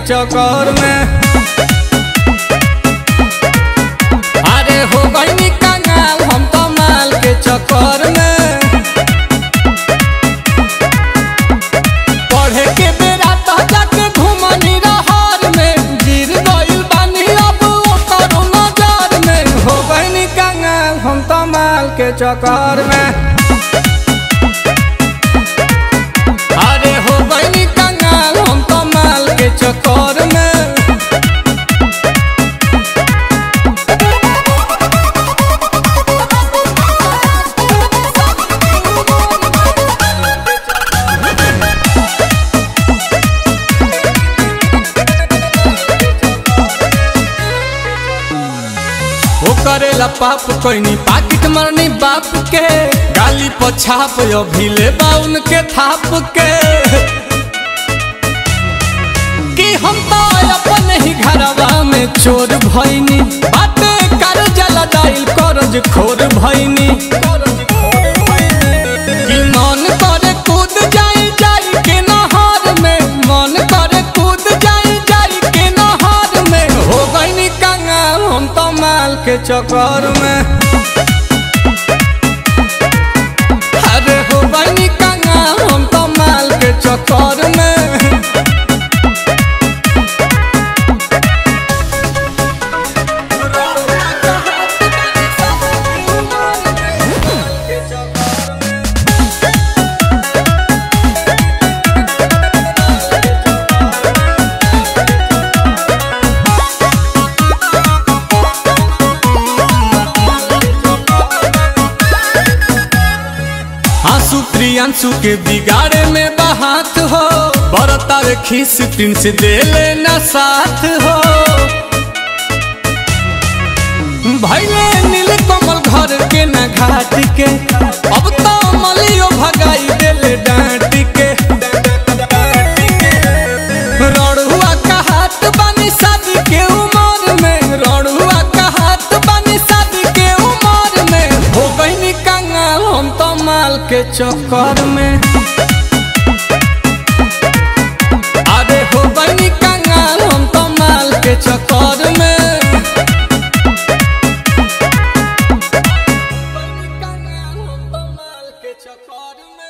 चक्कर में अरे हो गई कंगाल हम तो माल के चक्कर में पढ़े के बेरा तो जाके घुमनी रहर में गिर गइल बानी अब ओकर नजर में हो गई कंगाल हम तो माल के चक्कर में अरे हो गई कंगाल हम तो माल के चक्कर में वो करेला पाप कोई पाकिट मरनी बाप के गाली पछाप अभी ले बाउन के थाप के कि हम तो अपन ही घरवा में चोर भइनी बाटे कर जला दाइल करज खोर भइनी कि मन करे कूद जाई जाई के नहर में मन करे कूद जाई जाई के नहर में हो गई कंगाल हम तो माल के चक्कर में अरे हो गई कंगाल हम तो माल के चक्कर में आंसू प्रियांशु के बिगाड़े में बहात हो बरतार खीस प्रिंस दे लेना साथ हो भैले नील कमल घर के न घाट के अब तो मलियो भगाई देले डांट के रड़ुआ का हाथ बानी शादी के उमर में रड़ुआ का हाथ बानी शादी के उमर में हो गई कंगाल हम तो माल के चक्कर में अरे हो गई कंगाल हम तो माल के चक्कर में कंगाल हम तो माल के चक्कर में